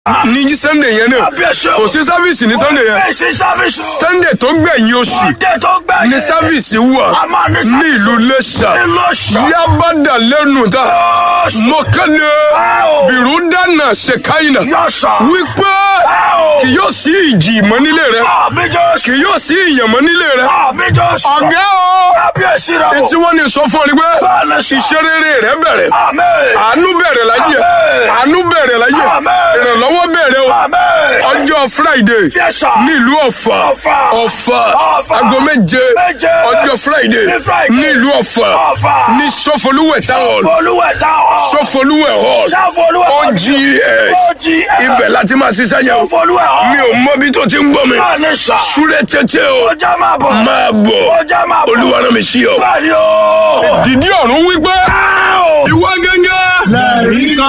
ní sunday yẹn náà Kábíyèsí o. kò sí sáfíìsì ní sunday yẹn Bẹ́ẹ̀ sí sáfíìsì o. sunday tó gbẹ̀yìn oṣù Sunday tó gbẹ̀yìn. ní sáfíìsì wà A máa ní sáfíìsì. ní ìlú Iléṣà Ní Iléṣà. yábàdà lẹ́nu ta Yọ́ọ̀sì. mo kéde Wow. bìrù dáná ṣèkáyìnà Yọ́ọ̀sì. wípé Wow. kì yóò sí ìjì mọ́ nílé rẹ Àmì Jésù. kì yóò sí ìyàn mọ́ nílé rẹ Àmì Jésù. ọ̀gá o Kábíyèsí rẹ̀ o. etí wọn ní sọ fún ọ ni pé Bẹ́ẹ̀ni sà. iṣẹ́ rere rẹ bẹ̀rẹ̀ Àmì. àánú bẹ̀rẹ̀ láyé Àmín. àánú bẹ̀rẹ̀ láyé Àmín. ìrànlọ́wọ́ bẹ̀rẹ̀ o Àmì. ọjọ́ friday Yes, sir. nílùú ọ̀fà Ọ̀fà. ọ̀fà Ọ̀fà. aago méje Méje. ọjọ́ friday Ní Friday. nílùú ọ̀fà Ọ̀fà. ní sọfọlúwẹ̀ táwọn Folúwẹ̀ táwọn. sọfọlúwẹ̀ hall Sáfolúwẹ̀ ogs OGS. ibẹ̀ láti máa ṣiṣẹ́ yẹn o Folúwẹ̀ mi ò mọ bí tó ti ń gbọ́ mi Bẹ́ẹ̀ni sà. súré tètè o Ọjà máa bọ̀. máa bọ̀ Ọjà máa bọ̀. olúwa rán mi sí ọ. Bẹ́ẹ̀ni o. dìdí ọ̀run wípé ìwọ gẹ́gẹ́ lẹ́rìí kan.